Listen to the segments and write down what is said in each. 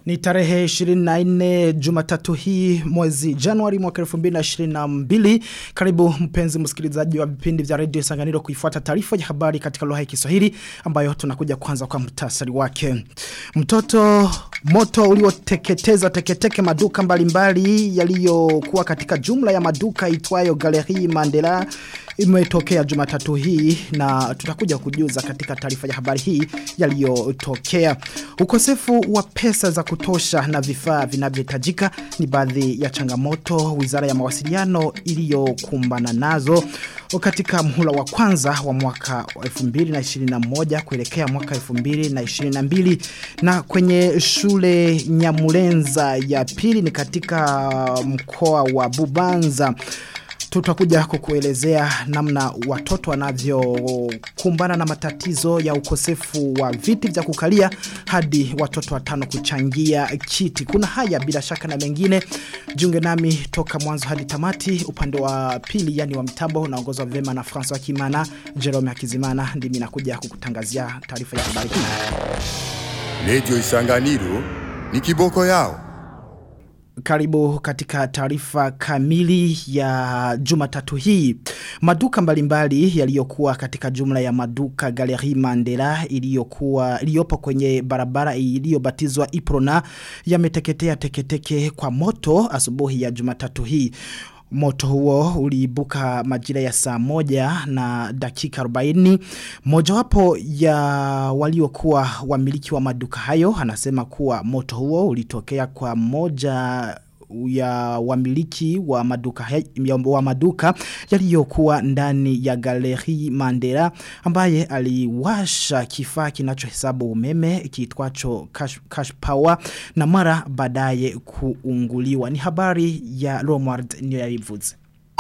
Ni tarehe 24 jumatatu hii mwezi Januari mwaka 2022. Karibu mpenzi msikilizaji wa vipindi vya Radio Sanganiro kuifuata taarifa ya habari katika lugha ya Kiswahili ambayo tunakuja kwanza kwa mtasari wake. Mtoto moto ulioteketeza teketeke maduka mbalimbali yaliyokuwa katika jumla ya maduka itwayo Galerie Mandela imetokea jumatatu hii na tutakuja kujuza katika taarifa ya habari hii yaliyotokea. Ukosefu wa pesa za kutosha na vifaa vinavyohitajika ni baadhi ya changamoto wizara ya mawasiliano iliyokumbana nazo katika mhula wa kwanza wa mwaka wa 2021 kuelekea mwaka 2022 na kwenye shule Nyamulenza ya pili ni katika mkoa wa Bubanza tutakuja kukuelezea namna watoto wanavyokumbana na matatizo ya ukosefu wa viti vya kukalia hadi watoto watano kuchangia kiti. Kuna haya bila shaka na mengine. Jiunge nami toka mwanzo hadi tamati upande wa pili yani wa mitambo unaongozwa vema na François Kimana, Jerome Akizimana ndimi nakuja kukutangazia taarifa ya habari hii. Radio Isanganiro ni kiboko yao. Karibu katika taarifa kamili ya jumatatu hii. Maduka mbalimbali yaliyokuwa katika jumla ya maduka Galerie Mandela iliyokuwa iliyopo kwenye barabara iliyobatizwa Iprona yameteketea teketeke kwa moto asubuhi ya jumatatu hii. Moto huo uliibuka majira ya saa moja na dakika 40. Mojawapo ya waliokuwa wamiliki wa maduka hayo anasema kuwa moto huo ulitokea kwa moja ya wamiliki wa maduka ya wa maduka yaliyokuwa ndani ya galeri Mandela ambaye aliwasha kifaa kinachohesabu umeme kiitwacho cash, cash power na mara baadaye kuunguliwa ni habari ya Romward Nyoyavivuze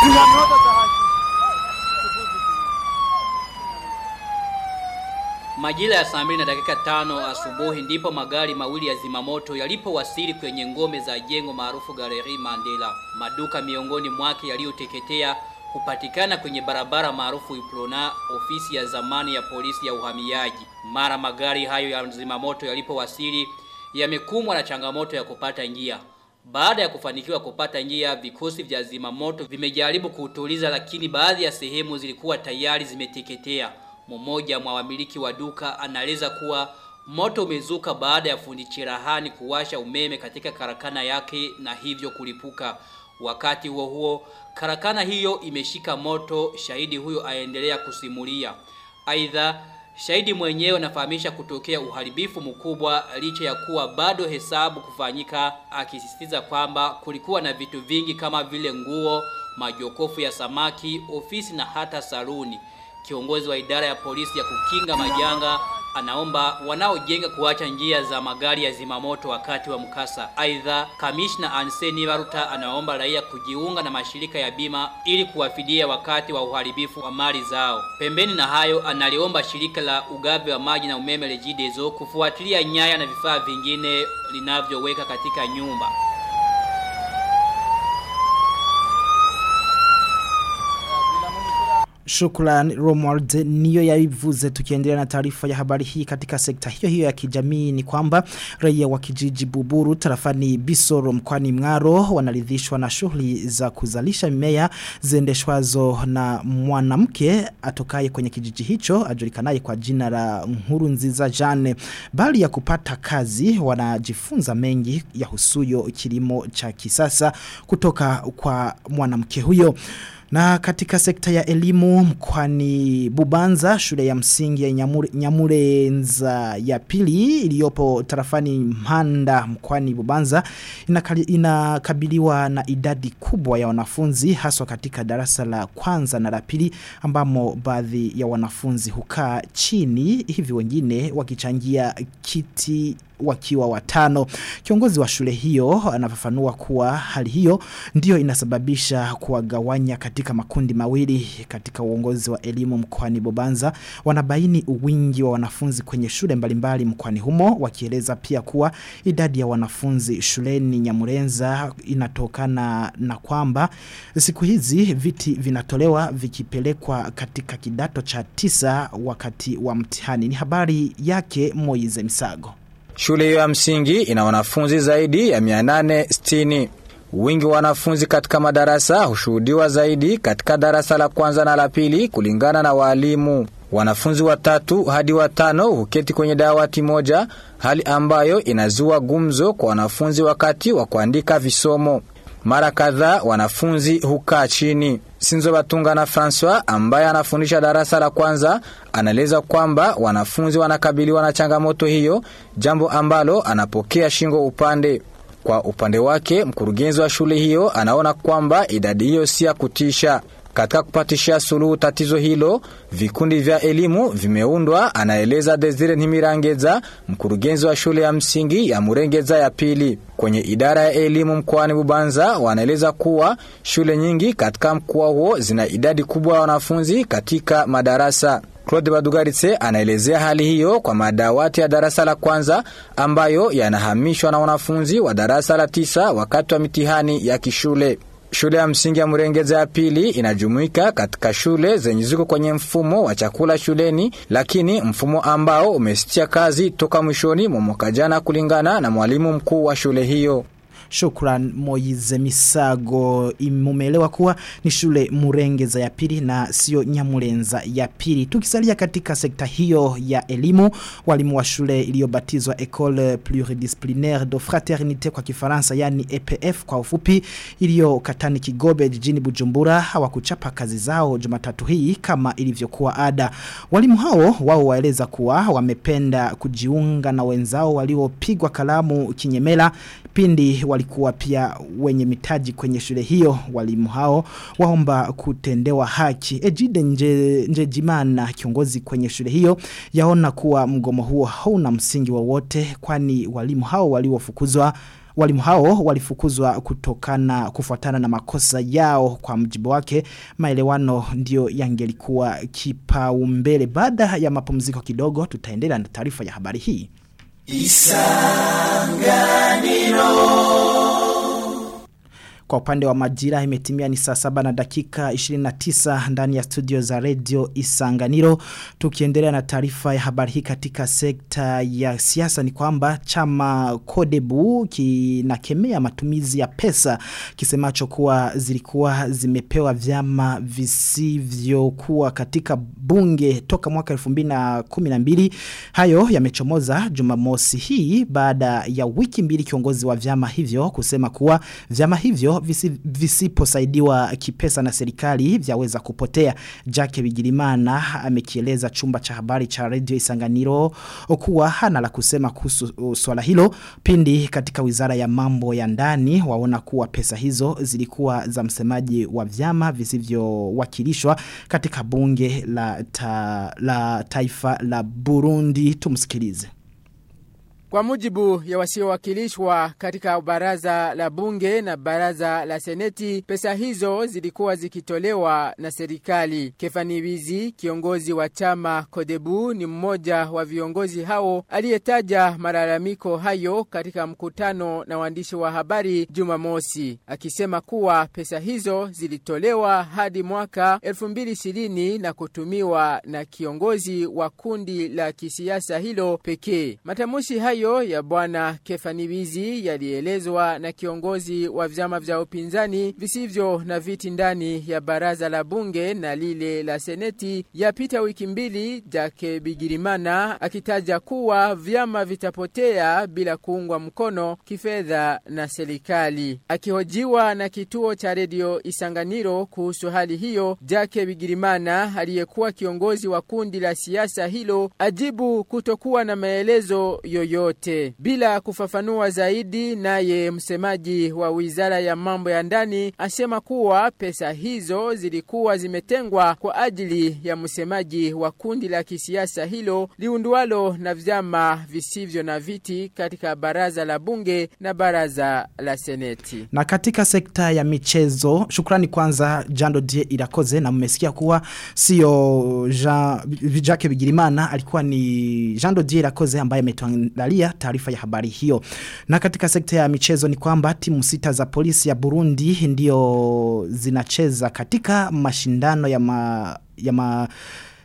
Majira ya saa mbili na dakika tano asubuhi ndipo magari mawili ya zimamoto yalipowasili kwenye ngome za jengo maarufu Galerie Mandela. Maduka miongoni mwake yaliyoteketea kupatikana kwenye barabara maarufu Iplona, ofisi ya zamani ya polisi ya uhamiaji. Mara magari hayo ya zimamoto yalipowasili yamekumbwa na changamoto ya kupata njia. Baada ya kufanikiwa kupata njia, vikosi vya zimamoto vimejaribu kuutuliza, lakini baadhi ya sehemu zilikuwa tayari zimeteketea. Mmoja mwa wamiliki wa duka anaeleza kuwa moto umezuka baada ya fundi cherahani kuwasha umeme katika karakana yake na hivyo kulipuka. Wakati huo huo, karakana hiyo imeshika moto, shahidi huyo aendelea kusimulia. Aidha, shahidi mwenyewe anafahamisha kutokea uharibifu mkubwa licha ya kuwa bado hesabu kufanyika, akisisitiza kwamba kulikuwa na vitu vingi kama vile nguo, majokofu ya samaki, ofisi na hata saluni. Kiongozi wa idara ya polisi ya kukinga majanga anaomba wanaojenga kuacha njia za magari ya zimamoto wakati wa mkasa. Aidha, kamishna Anseni Baruta anaomba raia kujiunga na mashirika ya bima ili kuwafidia wakati wa uharibifu wa mali zao. Pembeni na hayo, analiomba shirika la ugavi wa maji na umeme Regideso kufuatilia nyaya na vifaa vingine linavyoweka katika nyumba. Shukran Romwald niyo yaivuze tukiendelea na taarifa ya habari hii katika sekta hiyo hiyo ya kijamii ni kwamba raia wa kijiji Buburu tarafani Bisoro mkwani Mngaro wanaridhishwa na shughuli za kuzalisha mimea ziendeshwazo na mwanamke atokaye kwenye kijiji hicho ajulikanaye kwa jina la Nkuru Nziza Jane bali ya kupata kazi wanajifunza mengi ya husuyo kilimo cha kisasa kutoka kwa mwanamke huyo na katika sekta ya elimu mkwani Bubanza shule ya msingi ya Nyamure, Nyamurenza ya pili iliyopo tarafani Mhanda mkwani Bubanza inakali, inakabiliwa na idadi kubwa ya wanafunzi haswa katika darasa la kwanza na la pili ambamo baadhi ya wanafunzi hukaa chini hivi wengine wakichangia kiti wakiwa watano. Kiongozi wa shule hiyo anafafanua kuwa hali hiyo ndio inasababisha kuwagawanya katika makundi mawili katika uongozi wa elimu mkoani Bobanza. Wanabaini uwingi wa wanafunzi kwenye shule mbalimbali mkoani humo wakieleza pia kuwa idadi ya wanafunzi shuleni Nyamurenza inatokana na kwamba siku hizi viti vinatolewa vikipelekwa katika kidato cha tisa wakati wa mtihani. Ni habari yake Moize Misago. Shule hiyo ya msingi ina wanafunzi zaidi ya 860. Wingi wa wanafunzi katika madarasa hushuhudiwa zaidi katika darasa la kwanza na la pili kulingana na walimu. Wanafunzi watatu hadi watano huketi kwenye dawati moja, hali ambayo inazua gumzo kwa wanafunzi wakati wa kuandika visomo. Mara kadhaa wanafunzi hukaa chini. Sinzo Batunga na Francois ambaye anafundisha darasa la kwanza anaeleza kwamba wanafunzi wanakabiliwa na changamoto hiyo, jambo ambalo anapokea shingo upande. Kwa upande wake, mkurugenzi wa shule hiyo anaona kwamba idadi hiyo si ya kutisha. Katika kupatishia suluhu tatizo hilo, vikundi vya elimu vimeundwa, anaeleza Desire Ntimirangeza, mkurugenzi wa shule ya msingi ya Murengeza ya pili. Kwenye idara ya elimu mkoani Bubanza wanaeleza kuwa shule nyingi katika mkoa huo zina idadi kubwa ya wanafunzi katika madarasa. Claude Badugaritse anaelezea hali hiyo kwa madawati ya darasa la kwanza ambayo yanahamishwa na wanafunzi wa darasa la tisa wakati wa mitihani ya kishule. Shule ya msingi ya Murengeza ya pili inajumuika katika shule zenye ziko kwenye mfumo wa chakula shuleni, lakini mfumo ambao umesitia kazi toka mwishoni mwa mwaka jana, kulingana na mwalimu mkuu wa shule hiyo. Shukran Moize Misago imumelewa kuwa ni shule Murengeza ya pili na sio Nyamurenza ya pili. Tukisalia katika sekta hiyo ya elimu, walimu wa shule iliyobatizwa École Pluridisciplinaire de Fraternité kwa Kifaransa yani EPF kwa ufupi iliyo Katani Kigobe jijini Bujumbura hawakuchapa kazi zao Jumatatu hii kama ilivyokuwa ada. Walimu hao wao waeleza kuwa wamependa kujiunga na wenzao waliopigwa kalamu kinyemela pindi walikuwa pia wenye mitaji kwenye shule hiyo walimu hao waomba kutendewa haki Ejide nje, Njejimana kiongozi kwenye shule hiyo yaona kuwa mgomo huo hauna msingi wowote kwani walimu hao waliofukuzwa Walimu hao walifukuzwa kutokana kufuatana na makosa yao kwa mjibu wake maelewano ndio yangelikuwa kipaumbele baada ya mapumziko kidogo tutaendelea na taarifa ya habari hii Kwa upande wa majira imetimia ni saa saba na dakika 29 ndani ya studio za radio Isanganiro. Tukiendelea na taarifa ya habari hii katika sekta ya siasa ni kwamba chama Kodebu kinakemea matumizi ya pesa kisemacho kuwa zilikuwa zimepewa vyama visivyokuwa katika bunge toka mwaka 2012. Hayo yamechomoza Jumamosi hii baada ya wiki mbili kiongozi wa vyama hivyo kusema kuwa vyama hivyo visi, visiposaidiwa kipesa na serikali vyaweza kupotea. Jake Bigirimana amekieleza chumba cha habari cha Radio Isanganiro kuwa hana la kusema kuhusu swala hilo pindi katika wizara ya mambo ya ndani waona kuwa pesa hizo zilikuwa za msemaji wa vyama visivyowakilishwa katika bunge la, ta, la taifa la Burundi tumsikilize. Kwa mujibu ya wasiowakilishwa katika baraza la bunge na baraza la seneti, pesa hizo zilikuwa zikitolewa na serikali. Kefani Wizi, kiongozi wa chama Kodebu, ni mmoja wa viongozi hao aliyetaja malalamiko hayo katika mkutano na waandishi wa habari Jumamosi, akisema kuwa pesa hizo zilitolewa hadi mwaka 2020 na kutumiwa na kiongozi wa kundi la kisiasa hilo pekee. Matamushi hayo hayo ya bwana Kefanibizi yalielezwa na kiongozi wa vyama vya upinzani visivyo na viti ndani ya baraza la bunge na lile la seneti yapita wiki mbili Jake Bigirimana akitaja kuwa vyama vitapotea bila kuungwa mkono kifedha na serikali. Akihojiwa na kituo cha redio Isanganiro kuhusu hali hiyo, Jake Bigirimana aliyekuwa kiongozi wa kundi la siasa hilo ajibu kutokuwa na maelezo yoyote yote. Bila kufafanua zaidi, naye msemaji wa wizara ya mambo ya ndani asema kuwa pesa hizo zilikuwa zimetengwa kwa ajili ya msemaji wa kundi la kisiasa hilo liundwalo na vyama visivyo na viti katika baraza la bunge na baraza la seneti. Na katika sekta ya michezo, shukrani kwanza Jando Die Irakoze na mmesikia kuwa sio Jean Jacques Bigirimana alikuwa ni Jando Die Irakoze ambaye ametuandalia taarifa ya habari hiyo. Na katika sekta ya michezo ni kwamba timu sita za polisi ya Burundi ndio zinacheza katika mashindano ya ma, ya ma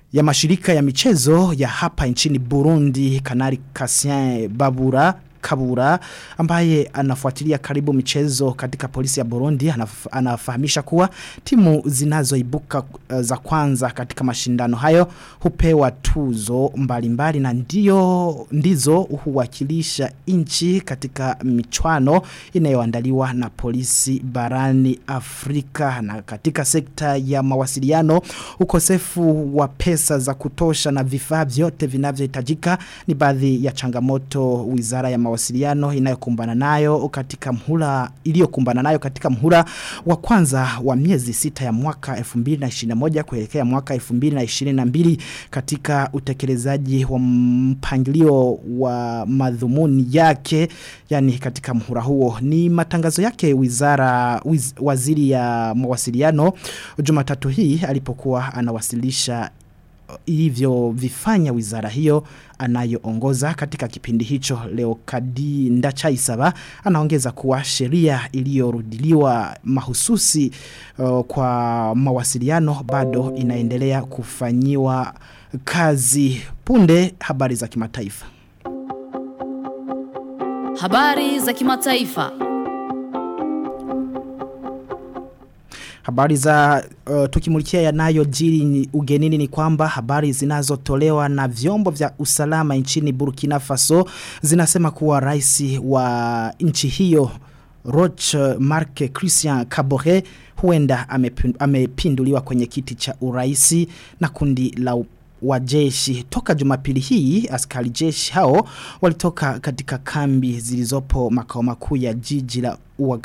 ya mashirika ya michezo ya hapa nchini Burundi Kanari Cassien Babura Kabura ambaye anafuatilia karibu michezo katika polisi ya Burundi anaf, anafahamisha kuwa timu zinazoibuka uh, za kwanza katika mashindano hayo hupewa tuzo mbalimbali mbali, na ndio ndizo huwakilisha nchi katika michwano inayoandaliwa na polisi barani Afrika na katika sekta ya mawasiliano ukosefu wa pesa za kutosha na vifaa vyote vinavyohitajika ni baadhi ya changamoto wizara ya mawasiliano inayokumbana nayo katika mhula iliyokumbana nayo katika mhula wa kwanza wa miezi sita ya mwaka 2021 kuelekea mwaka 2022 katika utekelezaji wa mpangilio wa madhumuni yake yani katika mhula huo ni matangazo yake wizara wiz, waziri ya mawasiliano Jumatatu hii alipokuwa anawasilisha ilivyo vifanya wizara hiyo anayoongoza katika kipindi hicho leo kadi ndachaisaba anaongeza kuwa sheria iliyorudiliwa mahususi uh, kwa mawasiliano bado inaendelea kufanyiwa kazi punde habari za kimataifa Habari za kimataifa. Habari za uh, tukimulikia yanayo jiri ni ugenini ni kwamba habari zinazotolewa na vyombo vya usalama nchini Burkina Faso zinasema kuwa rais wa nchi hiyo Roch Marc Christian Kabore huenda amepinduliwa kwenye kiti cha uraisi na kundi la wa jeshi toka jumapili hii askari jeshi hao walitoka katika kambi zilizopo makao makuu ya jiji la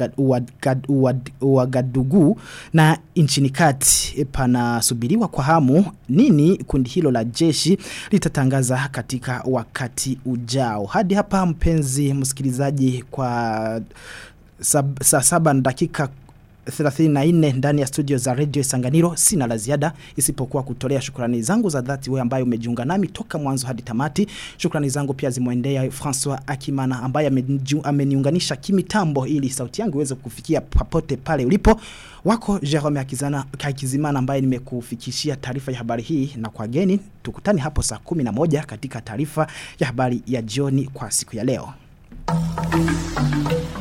Uagadugu na nchini kati panasubiriwa kwa hamu nini kundi hilo la jeshi litatangaza katika wakati ujao hadi hapa mpenzi msikilizaji kwa sab, saa saba na dakika 34 ndani ya studio za Radio Isanganiro sina la ziada isipokuwa kutolea shukrani zangu za dhati wewe ambaye umejiunga nami toka mwanzo hadi tamati shukrani zangu pia zimwendea François Akimana ambaye ameniunganisha kimitambo ili sauti yangu iweze kufikia popote pale ulipo wako Jerome Akizana Kakizimana ambaye nimekufikishia taarifa ya habari hii na kwa geni tukutane hapo saa 11 katika taarifa ya habari ya jioni kwa siku ya leo